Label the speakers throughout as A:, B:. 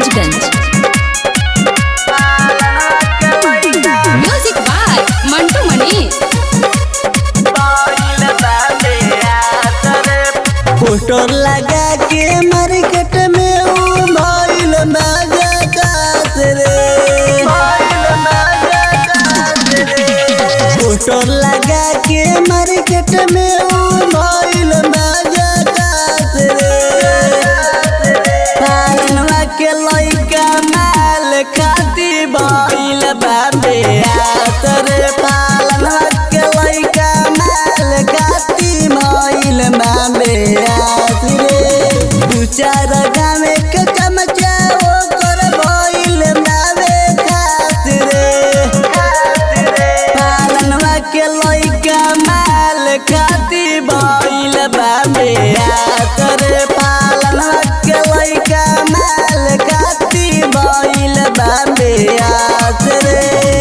A: Maharajganj music by Mantu Mani
B: poster लगा के market में ऊ भइल मजा कात रे पोस्टर लगा के मार्केट में ऊ भइल मजा कात रे पालनवा के लइका माल खाती भइल बाबे आत रे पालनवा के लइका माल खाती भइल बाबे आत रे दू चार गामे के चमचा ओकर भइल बाबे खात रे पालनवा के लइका माल खाती भइल बाबे आत रे पालनवा के लइका माल खाती भइल बाबे आत रे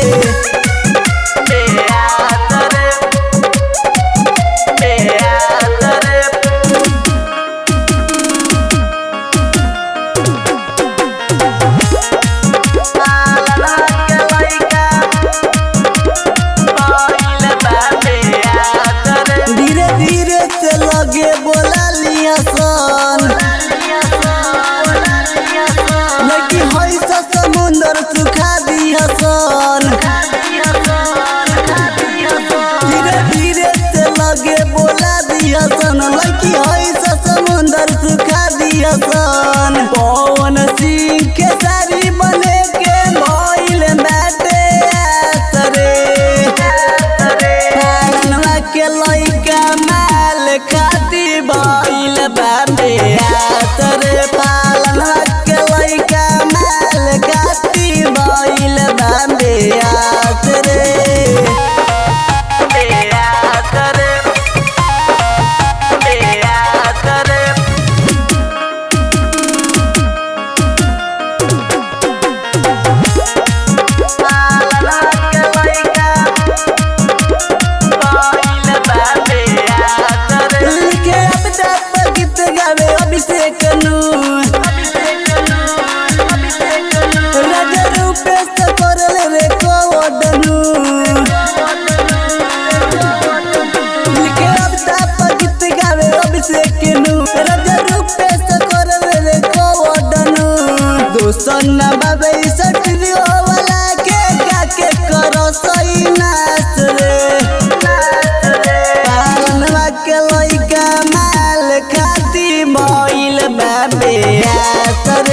B: धीरे धीरे से लगे बोला लिया सन लगी हई सा समुंदर सुखा दिया सन धीरे धीरे से लगे बोला दिया सन लगी हई सा समुंदर सुखा दिया सन पवन सिंह के सारी बने के भइल बाटे आसरे पालनवा के लइका माल खाती भइल बाबे आसरे पालनवा के लइका माल खाती भइल बाबे आसरे लिखे अब तक गीत गावे अभिषेक नु राजा रूपेश करल रे कोडनु लिखे अब तक गीत गावे अभिषेक नु राजा रूपेश करल रे कोडनु दोसन ना बाबे सटरी वाला के काके करो सही नाच रे पालनवा के लइका माल खाती भइल बाबे आसर